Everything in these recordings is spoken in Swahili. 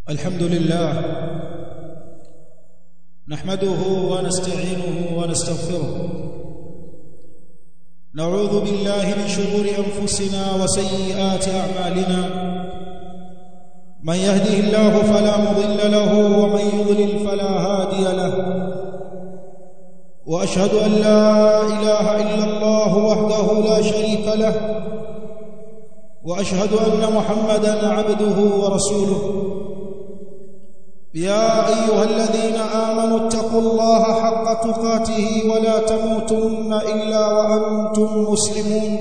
الحمد لله نحمده ونستعينه ونستغفره نعوذ بالله من شرور انفسنا وسيئات اعمالنا من يهده الله فلا مضل له ومن يضلل فلا هادي له واشهد ان لا اله الا الله وحده لا شريك له واشهد ان محمدا عبده ورسوله يا ايها الذين امنوا اتقوا الله حق تقاته ولا تموتن الا وانتم مسلمون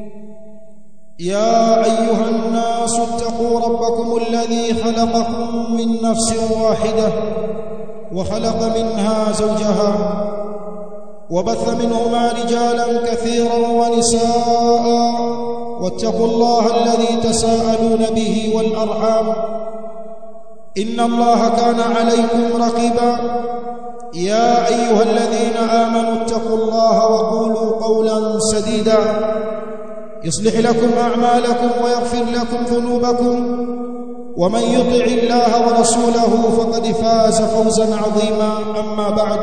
يا ايها الناس اتقوا ربكم الذي خلقكم من نفس واحده وخلق منها زوجها وبث منهما رجالا كثيرا ونساء واتقوا الله الذي تساءلون به والارحام ان الله كان عليكم رقيبا يا ايها الذين امنوا اتقوا الله وقولوا قولا سديدا يصلح لكم اعمالكم ويغفر لكم ذنوبكم ومن يطع الله ورسوله فقد فاز فوزا عظيما اما بعد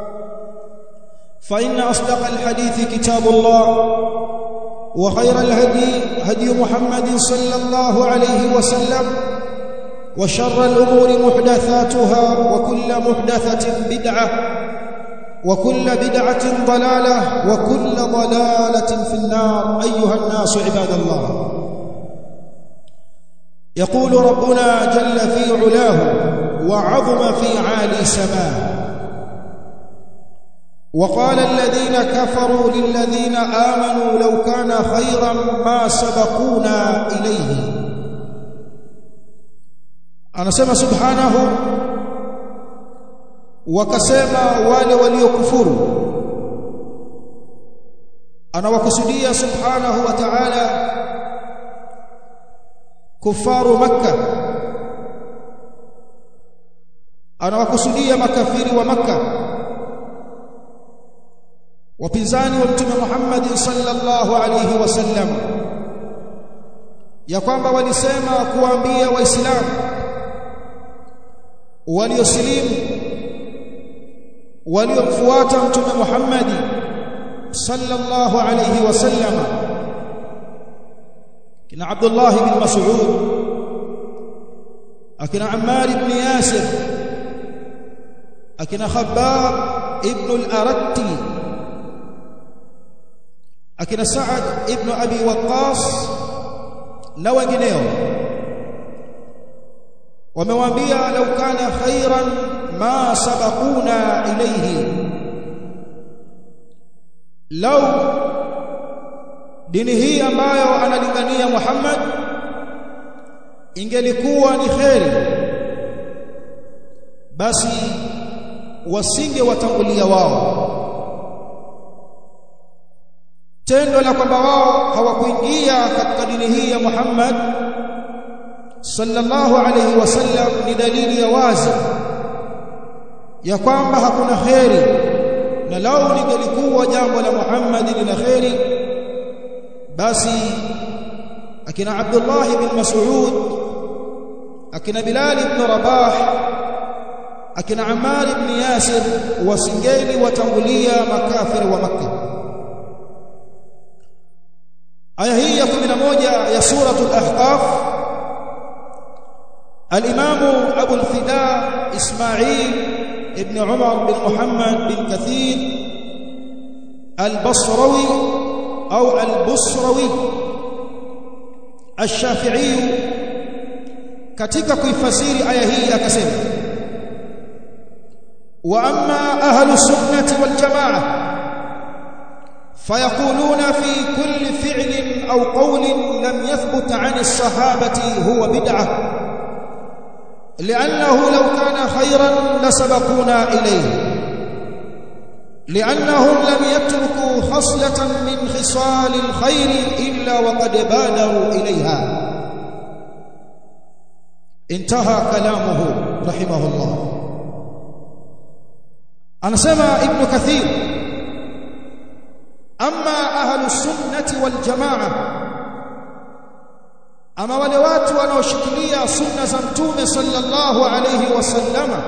فان اصدق الحديث كتاب الله وخير الهدي هدي محمد صلى الله عليه وسلم وشر الأمور محدثاتها وكل محدثة بدعة وكل بدعة ضلالة وكل ضلالة في النار أيها الناس عباد الله يقول ربنا جل في علاه وعظم في عالي سماه وقال الذين كفروا للذين آمنوا لو كان خيرا ما سبقونا إليه anasema subhanahu wakasema wale waliokufuru anawakusudia subhanahu wa ta'ala kufaru makka anawakusudia makafiri wa makka wapinzani wa mtume Muhammad sallallahu alayhi wasallam ya kwamba walisema kuambia waislamu waliosilimu waliomfuata mtume Muhammad sallallahu alayhi wasallam kina Abdullah ibn Mas'ud akina Ammar ibn Yasir akina Khabbab ibn al-Aratti akina Sa'ad ibn Abi Waqqas na wengineo wamewaambia lau kana khairan ma sabaquna ilayhi lau dini hii ambayo analingania Muhammad ingelikuwa ni kheri basi wasinge watangulia wao tendo la kwamba wao hawakuingia katika dini hii ya Muhammad sallallahu alayhi wasallam ni dalili ya wazi ya kwamba hakuna kheri na lau lingelikuwa jambo la Muhammad lina kheri basi akina Abdullah ibn Mas'ud akina Bilal ibn Rabah akina Ammar ibn Yasir wasingeni watangulia makafiri wa Makkah aya hii ya 11 ya suratul ahqaf الإمام أبو الفداء إسماعيل ابن عمر بن محمد بن كثير البصروي أو البصروي الشافعي katika kuifasiri aya hii akasema wa amma ahlu sunnati wal jamaa fayaquluna fi kulli fi'lin aw qawlin lam yathbut 'an as-sahabati huwa bid'ah لأنه لو كان خيرا لسبقونا إليه لأنهم لم يتركوا خصلة من خصال الخير إلا وقد بادروا إليها انتهى كلامه رحمه الله أنا سمع ابن كثير أما أهل السنة والجماعة ama wale watu wanaoshikilia sunna za mtume sallallahu alayhi wasallama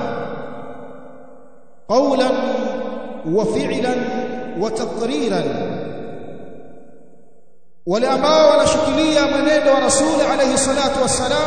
qawlan wa fi'lan wa taqriran wale ambao wanashikilia mwenendo wa rasuli alayhi salatu wassalam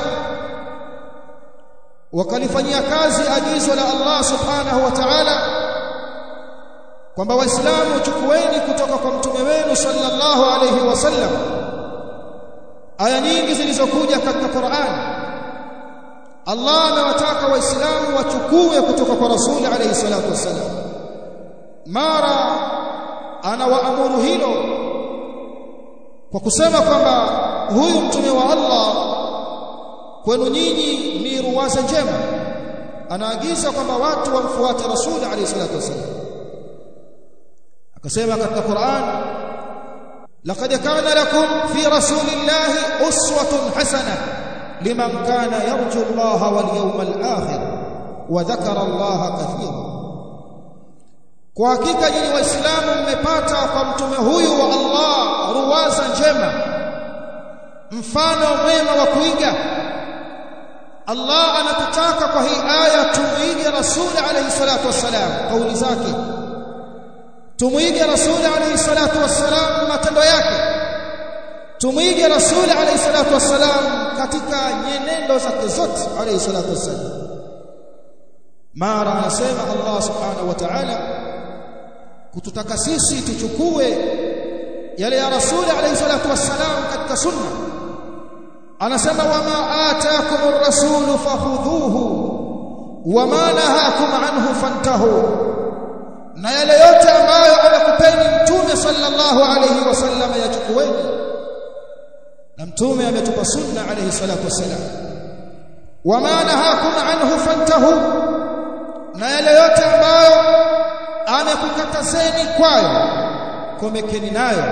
wakalifanyia kazi agizo la Allah subhanahu wa ta'ala kwamba waislamu chukueni kutoka kwa mtume wenu sallallahu alayhi wasallam aya nyingi zilizokuja katika Qur'an Allah amewataka waislamu wachukue kutoka kwa rasuli alayhi salatu wassalam mara anawaamuru hilo kwa kusema kwamba huyu mtume wa Allah kwenu nyinyi ni ruwaza njema anaagiza kwamba watu wamfuate rasuli alayhi salatu wasallam akasema katika Qur'an laqad kana lakum fi rasulillahi uswatun hasanah liman kana yarju Allah wal yawmal akhir wa dhakara Allah kathira kwa hakika nyinyi waislamu mmepata kwa mtume huyu wa Allah ruwaza njema mfano mwema wa kuiga Allah anatutaka kwa hii aya tumuige rasuli alayhi salatu wassalam kauli zake tumuige rasuli alayhi salatu wassalam matendo yake tumuige rasuli alayhi salatu wassalam katika nyenendo zake zote alayhi salatu wassalam mara anasema Allah subhanahu wa ta'ala kututaka sisi tuchukue yale ya rasuli alayhi salatu wassalam katika sunna anasema wama ataakumur rasul fakhudhuhu wama nahakum anhu fantahu na yale yote ambayo amekupeni mtume sallallahu alayhi wasallam yachukueni na mtume ametupa sunna alayhi salatu wassalam wama nahakum anhu fantahu na yale yote ambayo amekukatazeni kwayo komekeni nayo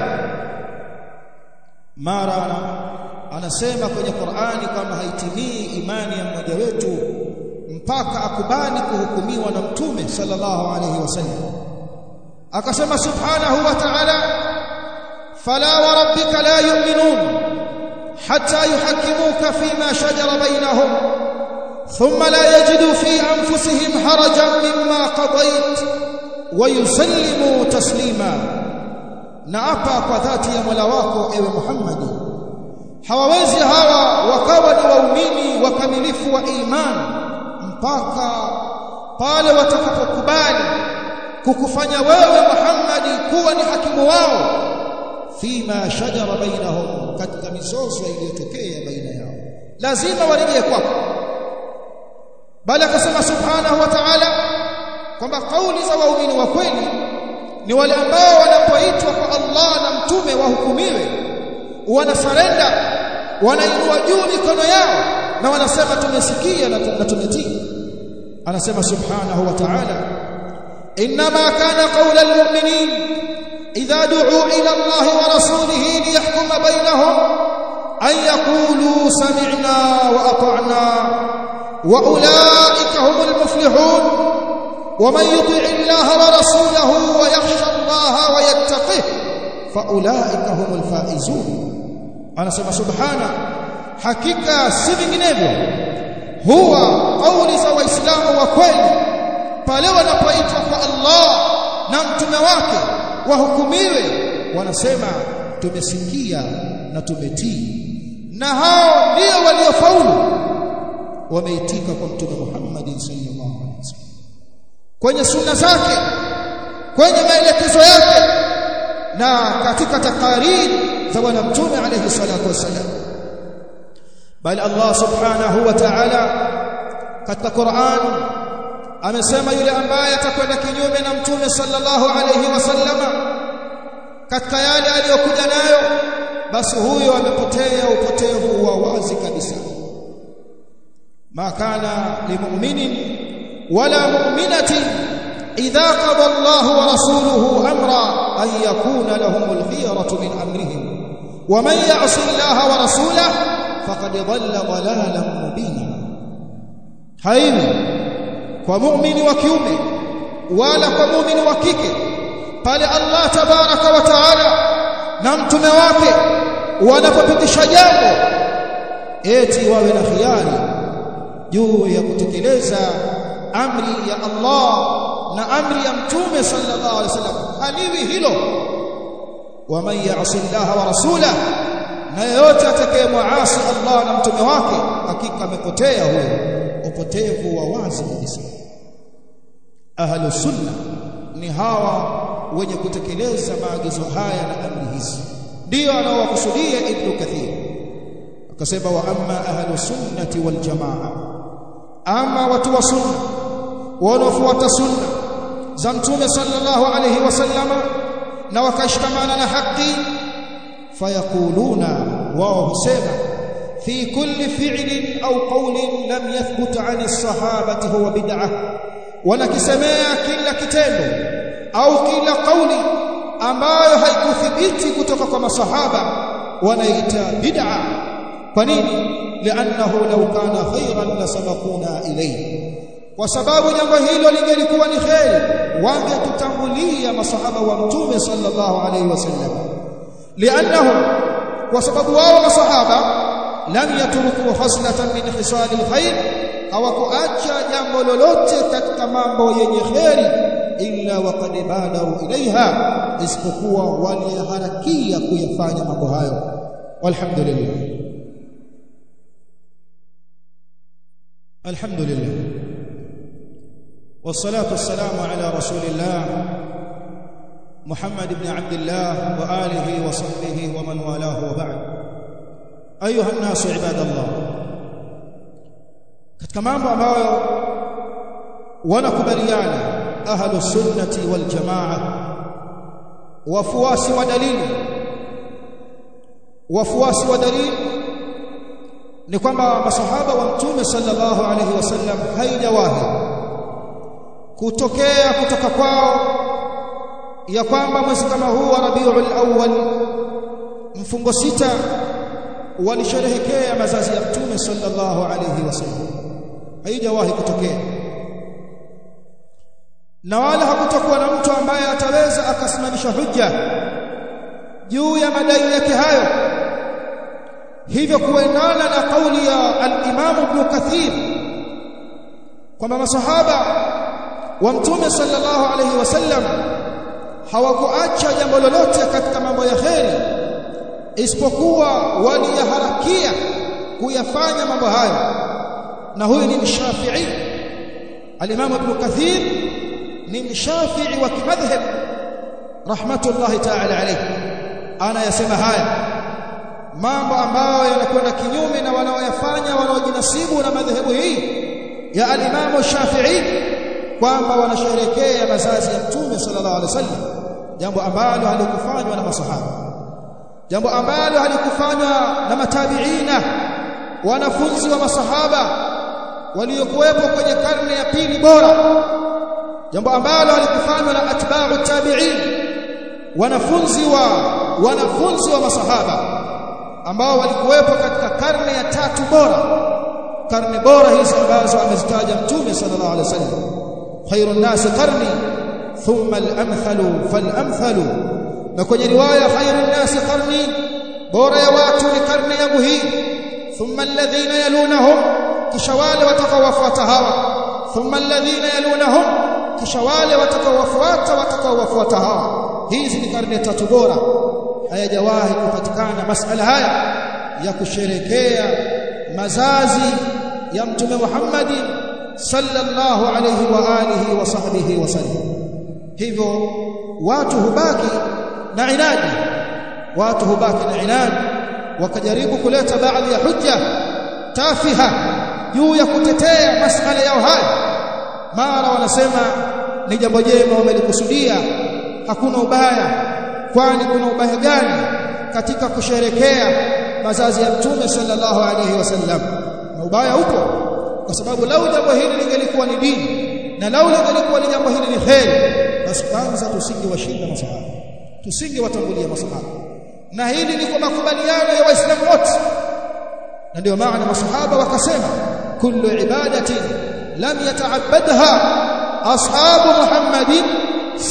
mara anasema kwenye Qur'ani kama haitimii imani ya mmoja wetu mpaka akubali kuhukumiwa na mtume sallallahu alayhi wasallam akasema subhanahu wa ta'ala fala wa rabbika la yu'minun hatta yuhakkimuka fima shajara bainahum thumma la yajidu fi anfusihim harajan mimma qadayt wa yusallimu taslima na apa kwa dhati ya Mola wako ewe Muhammadi hawawezi hawa wakawa ni waumini wakamilifu wa imani mpaka pale watakapokubali kukufanya wewe Muhammadi kuwa ni hakimu wao fima shajara bainahum katika mizozo iliyotokea baina yao lazima warejee kwako bali akasema subhanahu wa ta'ala kwamba kauli za waumini wa kweli ni wale ambao wanapoitwa kwa Allah na mtume wahukumiwe wanasarenda wanainua juu mikono yao na wanasema tumesikia na tumetii anasema subhanahu wa ta'ala inma kana qawla almu'minin idha du'u ila Allah wa rasulihi liyahkuma bainahum an yaqulu sami'na wa ata'na wa ulaika humul muflihun ومن يطع الله ورسوله ويخشى الله ويتقه فاولئك هم الفائزون anasema subhana hakika si vinginevyo huwa kauli za waislamu wa kweli pale wanapoitwa kwa Allah na mtume wake wahukumiwe wanasema tumesikia na tumetii na hao ndio waliofaulu wameitika kwa mtume Muhammad sallallahu alaihi wasallam kwenye sunna zake kwenye maelekezo yake na katika takariri za bwana mtume alayhi salatu wasallam bali Allah subhanahu wa ta'ala katika Qur'an amesema yule ambaye atakwenda kinyume na mtume sallallahu alayhi wasallama katika yale aliyokuja nayo basi huyo amepotea upotevu wa wazi kabisa ma kana limu'minin wala mu'minatin idha qada Allah wa rasuluhu amra an yakuna lahumul khiyaratu min amrihim ومن يعص الله ورسوله فقد ضل ضلالا مبينا haiwi kwa muumini wa kiume wala kwa muumini wa kike pale Allah tabaraka wa taala na mtume wake wanapopitisha jambo eti wawe na khiari juu ya kutekeleza amri ya Allah na amri ya mtume sallallahu alaihi wasallam haliwi hilo waman ya'si Allah wa rasulahu na yeyote atakayemuasi Allah na mtume wake hakika amepotea huyo upotevu wa wazi kabisa ahlu sunna ni hawa wenye kutekeleza maagizo haya na amri hizi ndio anaowakusudia ibn kathir akasema wa amma ahlu sunnati wal jamaa ama watu wa sunna wanaofuata sunna za mtume sallallahu alayhi wasallama na wakashikamana na haki fayaquluna wao husema fi kulli fi'lin au qawlin lam yathbut 'ani as-sahabati huwa bid'ah wanakisemea kila kitendo au kila kauli ambayo haikuthibiti kutoka kwa masahaba wanaita bid'a kwa nini li'annahu law kana khayran lasabaquna ilayhi kwa sababu jambo hilo lingelikuwa ni kheri wangetutangulia masahaba wa mtume sallallahu alayhi wasallam li'annahum kwa sababu wao masahaba lam yatruku khaslatan min khisal alkhair hawakuacha jambo lolote katika mambo yenye kheri illa waqad badaru ilaiha isipokuwa waliharakia kuyafanya mambo hayo walhamdulillah alhamdulillah والصلاه والسلام على رسول الله محمد بن عبد الله واله وصحبه ومن والاه وبعد ايها الناس عباد الله katika mambo ambayo wanakubaliana ahlu sunnati wal jamaa wafuasi wa dalili wafuasi wa dalili ni kwamba masahaba wa mtume sallallahu alayhi wasallam haijawahi kutokea kutoka kwao ya kwamba mwezi kama huu wa Rabiul Awwal mfungo sita walisherehekea mazazi ya mtume sallallahu alayhi wasallam haijawahi kutokea na wala hakutakuwa na mtu ambaye ataweza akasimamisha hujja juu ya madai yake hayo hivyo kuendana na kauli ya al-Imam Ibn Kathir kwamba masahaba wa mtume sallallahu alayhi wasallam hawakuacha jambo lolote katika mambo ya kheri isipokuwa waliyaharakia kuyafanya mambo hayo na huyu ni mshafi'i al-Imam Ibn Kathir ni mshafi'i wa kimadhhab rahmatullahi ta'ala alayhi ana yasema haya mambo ambayo yanakwenda kinyume na wanaoyafanya wanaojinasibu na madhehebu hii ya al-Imam Shafi'i kwamba wanasherehekea mazazi ya Mtume sallallahu alaihi wasallam jambo ambalo halikufanywa na masahaba jambo ambalo halikufanywa na matabiina wanafunzi wa masahaba waliokuwepo kwenye karne ya pili bora jambo ambalo halikufanywa na atba'u tabi'in wanafunzi wa wanafunzi wa masahaba ambao walikuwepo katika karne ya tatu bora karne bora hizi ambazo amezitaja mtume sallallahu alaihi wasallam khairun nas qarni thumma al-amthalu fal-amthalu na kwenye riwaya khairun nas qarni bora ya watu ni karne yangu hii thumma alladhina yalunahum kisha wale watakaowafuata hawa thumma alladhina yalunahum kisha wale watakaowafuata watakaowafuata hawa hizi ni karne tatu bora hayajawahi kupatikana masala haya ya kusherekea mazazi ya mtume Muhammad sallallahu alayhi wa alihi wa sahbihi wasallam hivyo watu hubaki na inadi watu hubaki na inadi wakajaribu kuleta baadhi ya hujja tafiha juu ya kutetea masala yao haya mara wanasema ni jambo jema wamelikusudia hakuna ubaya kwani kuna ubaya gani katika kusherekea mazazi ya mtume sallallahu alayhi wasallam na ubaya upo kwa sababu lau jambo hili lingelikuwa ni dini na lau lingelikuwa ni jambo hili ni kheri basi kwanza tusingewashinda masahaba tusingewatangulia masahaba na hili ni kwa makubaliano ya waislamu wote na ndio maana masahaba wakasema kullu ibadatin lam yata'abbadha ashabu muhammadin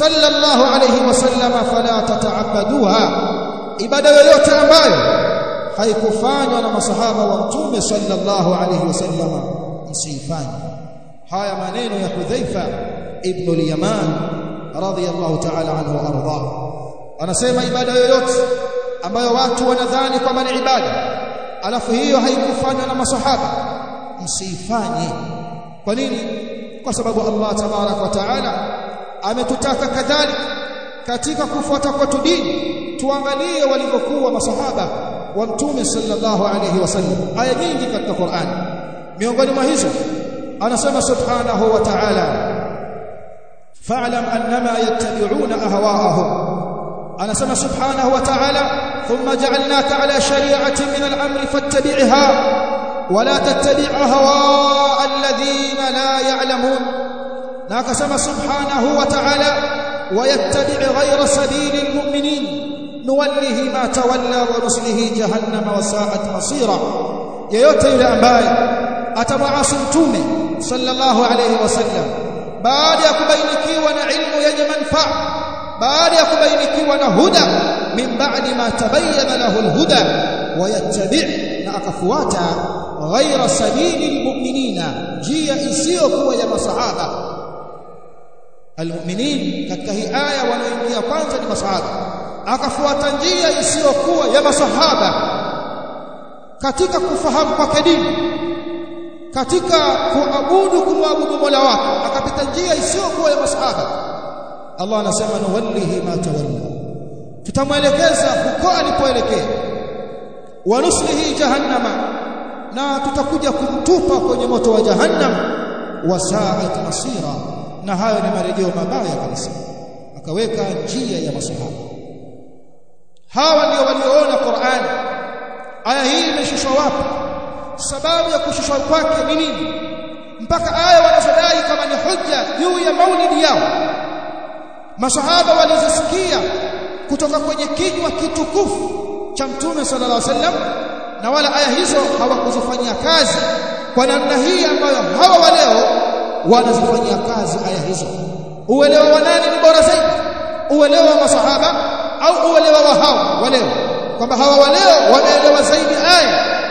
sallallahu alayhi wasallam fala tata'abbaduha ibada yoyote ambayo haikufanywa na masahaba wa mtume sallallahu alayhi wasallam msifanye haya maneno ya Hudhaifa ibn al-Yaman radiyallahu ta'ala anhu arda anasema ibada yoyote ambayo watu wanadhani kwamba ni ibada alafu hiyo haikufanywa na masahaba msifanye kwa nini kwa sababu Allah tabarak wa taala ametutaka kadhalika katika kufuata kwetu dini tuangalie walivyokuwa masahaba wa mtume sallallahu alayhi wasallam aya nyingi katika Qur'an miongoni mwa hizo anasema subhanahu wa ta'ala fa'lam annama yattabi'una ahwa'ahum anasema subhanahu wa ta'ala thumma ja'alnaka ala shari'atin min al-amri fattabi'ha ولا تتبع هواء الذين لا يعلمون ناكسم سبحانه وتعالى ويتبع غير سبيل المؤمنين نوله ما تولى ونصله جهنم وساءت مصيرا yeyote yule ambaye atamwasi mtume sallallahu alayhi wasallam baada ya kubainikiwa na ilmu yenye manufaa baada ya kubainikiwa na huda min ba'di ma tabayyana lahu alhuda wayattabi' na akafuata ghaira sabili almu'minina njia isiyokuwa ya masahaba almu'minin katika hii aya wanaoingia kwanza ni masahaba akafuata njia isiyokuwa ya masahaba katika kufahamu kwake dini katika kuabudu kumwabudu Mola wake akapita njia isiyokuwa ya masahaba Allah anasema nuwallihi ma tawalla tutamwelekeza huko alipoelekea wa nuslihi jahannama na tutakuja kumtupa kwenye moto wa jahannam wa sa'at masira na hayo ni marejeo mabaya kabisa akaweka njia ya masahaba hawa ndio walioona Qur'an aya hii imeshushwa wapi sababu ya kushushwa kwake ni nini mpaka aya wanazodai kama ni hujja juu ya maulidi yao masahaba walizisikia kutoka kwenye kinywa kitukufu cha mtume sallallahu alaihi wasallam na wala aya hizo hawakuzifanyia kazi kwa namna hii ambayo hawa waleo wanazifanyia kazi aya hizo uelewa wa nani ni bora zaidi uelewa wa masahaba au uelewa wa hao waleo kwamba hawa waleo wanaelewa zaidi aya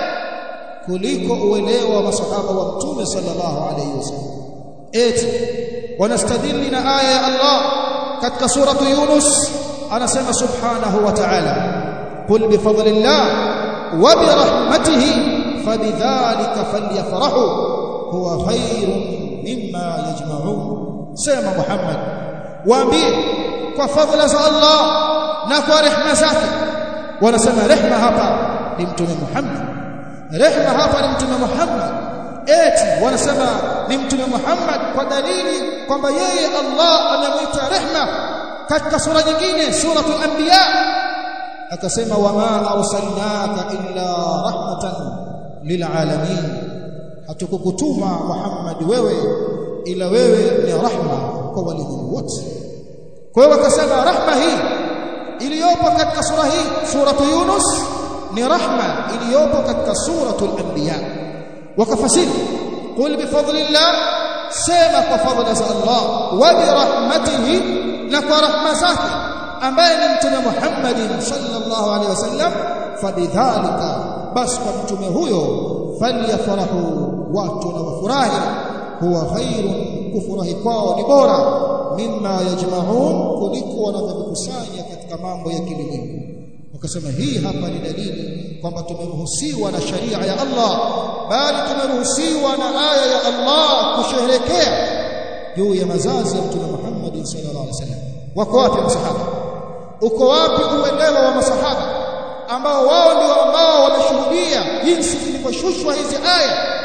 kuliko uelewa wa masahaba wa mtume sallallahu alayhi wasallam eti wanastadili na aya ya Allah katika suratu Yunus anasema subhanahu wa ta'ala qul bi fadlillah wa bi rahmatihi fabidhalika falyafrahu huwa khairun mimma yajma'un sema Muhammad waambie kwa fadhila za Allah na kwa rehema zake wanasema rehema hapa ni mtume Muhammad rehema hapa ni mtume Muhammad eti wanasema ni mtume Muhammad kwa dalili kwamba yeye Allah anamuita rehema katika sura nyingine suratul anbiya akasema wama arsalnaka illa rahmatan lilalamin hatukukutuma Muhammad wewe ila wewe ni rahma kwa walimwengu wote kwa hiyo wakasema rahma hii iliyopo katika sura hii suratu Yunus ni rahma iliyopo katika suratul anbiya wakafasiri qul bi fadlillah sema kwa fadhila za Allah wa bi rahmatihi na kwa rahma zake ambaye ni mtume Muhammad sallallahu alaihi wasallam fabidhalika bas kwa mtume huyo falyafrahu watu na wafurahi huwa khairun kufurahi kwao ni bora mimma yajma'un kuliko wanavyokusanya katika mambo ya kilimwengu wakasema hii hapa ni dalili kwamba tumeruhusiwa na sharia ya Allah bali tumeruhusiwa na aya ya Allah kusherehekea juu ya mazazi ya mtume Muhammad sallallahu alaihi wasallam wako wapi masahaba uko wapi uelewa wa masahaba ambao wao ndio ambao wameshuhudia jinsi zilivyoshushwa hizi aya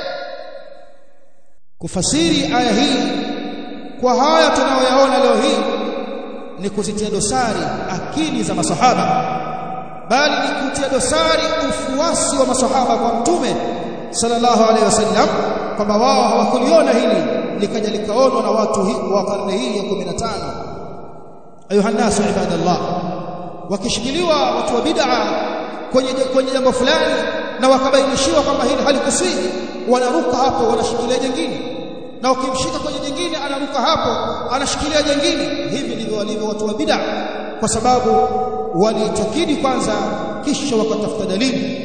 kufasiri aya hii kwa haya tunayoyaona leo hii ni kuzitia dosari akili za masahaba bali ni kutia dosari ufuasi wa masahaba kwa mtume sallallahu alaihi wasallam kwamba wao hawakuliona hili likaja likaonwa na watu wa karne hii ya 15 ayuha nasu ibadallah wakishikiliwa watu wa bid'a kwenye kwenye jambo fulani na wakabainishiwa kwamba hili halikusii wanaruka hapo wanashikilia jingine na ukimshika kwenye jingine anaruka hapo anashikilia jingine hivi ndivyo walivyo watu wa bid'a kwa sababu waliitakidi kwanza kisha wakatafuta dalili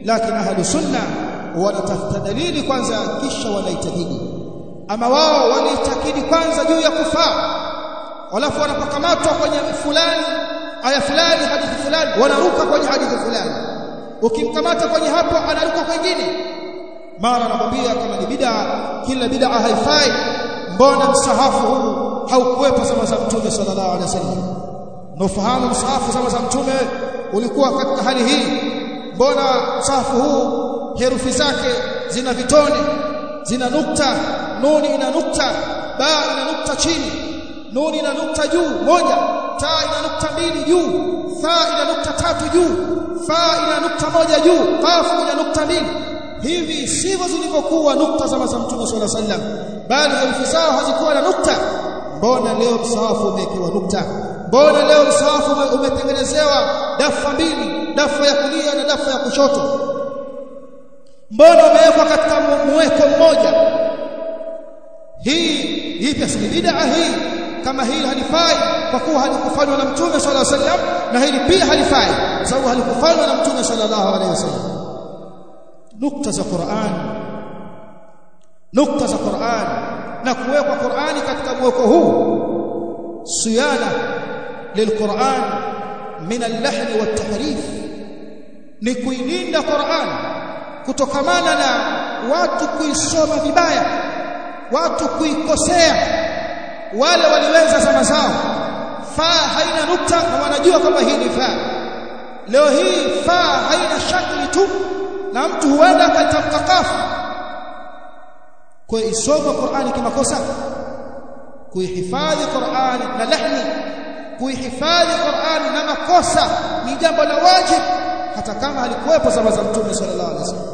lakini ahlu sunna wanatafuta dalili kwanza kisha wanaitakidi ama wao waliitakidi kwanza juu ya kufaa walafu wanapokamatwa kwenye fulani aya fulani hadithi fulani wanaruka kwenye hadithi fulani ukimkamata kwenye hapo anaruka kwingine mara anakwambia kama ni bid'a kila bid'a haifai mbona msahafu huu haukuwepo zama za mtume sallallahu alaihi wasallam unafahamu msahafu zama za mtume ulikuwa katika hali hii mbona msahafu huu herufi zake zina vitone zina nukta nuni ina nukta ba ina nukta chini nuni ina nukta juu moja ta ina nukta mbili juu tha ina nukta tatu juu fa ina nukta moja juu qafu ina nukta mbili hivi sivyo zilivyokuwa nukta za za mtume sallallahu alaihi wasallam bali herufi zao hazikuwa na nukta mbona leo msahafu umewekewa nukta mbona leo msahafu umetengenezewa dafa mbili dafa ya kulia na dafa ya kushoto mbona umewekwa katika mweko mmoja hii hii pia si bid'a hii kama hili halifai kwa kuwa halikufanywa na mtume sallallahu alaihi wasallam na hili pia halifai kwa sababu halikufanywa na mtume sallallahu alaihi wasallam nukta za Qur'an nukta za Qur'an na kuwekwa Qur'ani katika mweko huu siyana lilquran min al-lahn wa tahrif ni kuilinda Qur'an kutokamana na watu kuisoma vibaya watu kuikosea wale waliweza zama zao fa haina nukta na wanajua kwamba hii ni fa leo hii fa haina shakli tu na mtu huenda akatamka kafu kwa isoma Qur'ani kimakosa kuihifadhi Qur'ani na lahni kuihifadhi Qur'ani na makosa ni jambo la wajibu hata kama alikuwepo zama za Mtume sallallahu alaihi wasallam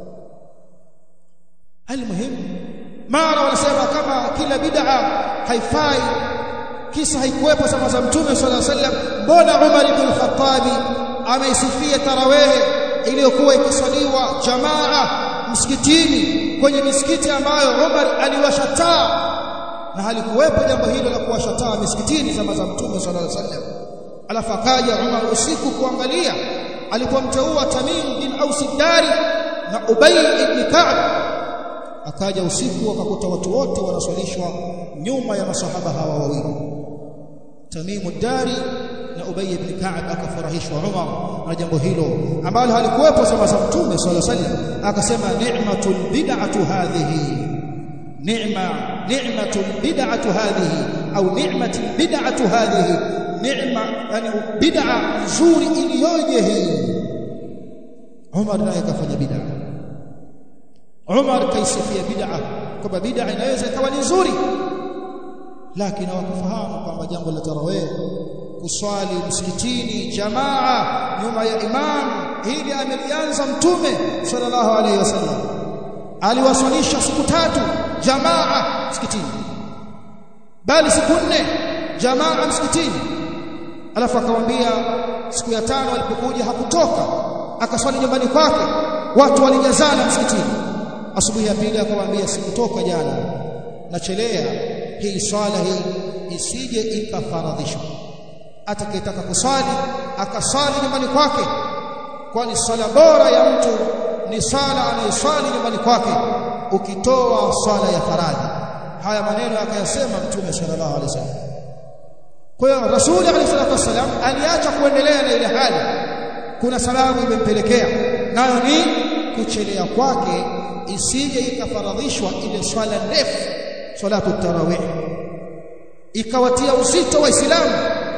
almuhimu mara wanasema kama kila bid'a haifai kisa haikuwepo zama za Mtume sallallahu alaihi wasallam mbona Umar ibn Khattab ameisifia tarawih iliyokuwa ikisaliwa jamaa msikitini kwenye misikiti ambayo Umar aliwasha taa na halikuwepo jambo hilo la kuwasha taa misikitini zama za Mtume sallallahu alaihi wasallam alafu akaja Umar usiku kuangalia alipomteua Tamim bin Aus Dari na Ubay ibn Ka'b akaja usiku akakuta watu wote wanaswalishwa nyuma ya masahaba hawa wawili Tamim Dari na Ubay ibn Ka'b akafurahishwa Umar na jambo hilo ambalo halikuwepo zama za Mtume sallallahu alaihi wasallam akasema ni'matul bid'atu hadhihi ni'ma ni'matul bid'atu hadhihi au ni'matul bid'atu hadhihi ni'ma yani bid'a nzuri iliyoje hii Umar naye kafanya bid'a Umar kaisifia bid'a kwamba bid'a inaweza ikawa ni nzuri lakini hawakufahamu kwamba jambo la tarawih kuswali msikitini jamaa nyuma ya imam hili amelianza mtume sallallahu alaihi wasallam aliwaswalisha siku tatu jamaa msikitini bali siku nne jamaa msikitini alafu akamwambia siku ya tano alipokuja hakutoka akaswali nyumbani kwake watu walijazana msikitini asubuhi ya pili akamwambia sikutoka jana nachelea hii swala hii isije ikafaradhishwa atakayetaka kuswali akaswali nyumbani kwake kwani swala bora ya mtu ni swala anayeswali nyumbani kwake ukitoa swala ya faradhi haya maneno akayasema mtume sallallahu alaihi wasallam kwa hiyo rasuli alayhi salatu wasallam aliacha kuendelea na ile hali kuna sababu imempelekea nayo ni kuchelea kwake isije ikafaradhishwa ile swala ndefu salatu tarawih ikawatia uzito waislamu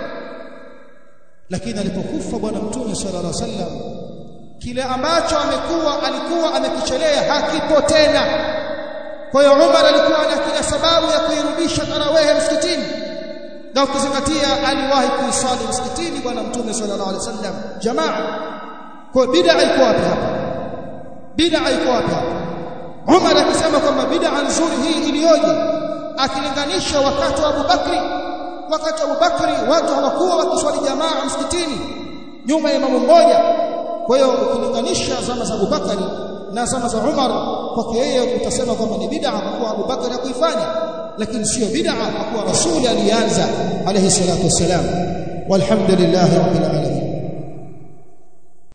lakini alipokufa bwana mtume sallallahu alaihi wasallam kile ambacho amekuwa alikuwa amekichelea hakipo tena kwa hiyo Umar alikuwa na kila sababu ya kuirudisha tarawih msikitini na ukizingatia aliwahi kuisali msikitini bwana mtume sallallahu alaihi wasallam jamaa kwa bid'a iko wapi hapa bid'a iko wapi hapa Umar akisema kwamba bid'a nzuri hii iliyoje akilinganisha wakati wa Abu Bakri wakati wa Abu Bakri watu hawakuwa wakiswali jamaa msikitini nyuma ya imamu mmoja kwa hiyo ukilinganisha zama za Abu Bakari na zama za Umar kwake yeye utasema kwamba ni bid'a kwa kuwa Abu Bakari hakuifanya lakini sio bid'a kwa kuwa rasuli alianza alayhi salatu wassalam walhamdulillah rabbil alamin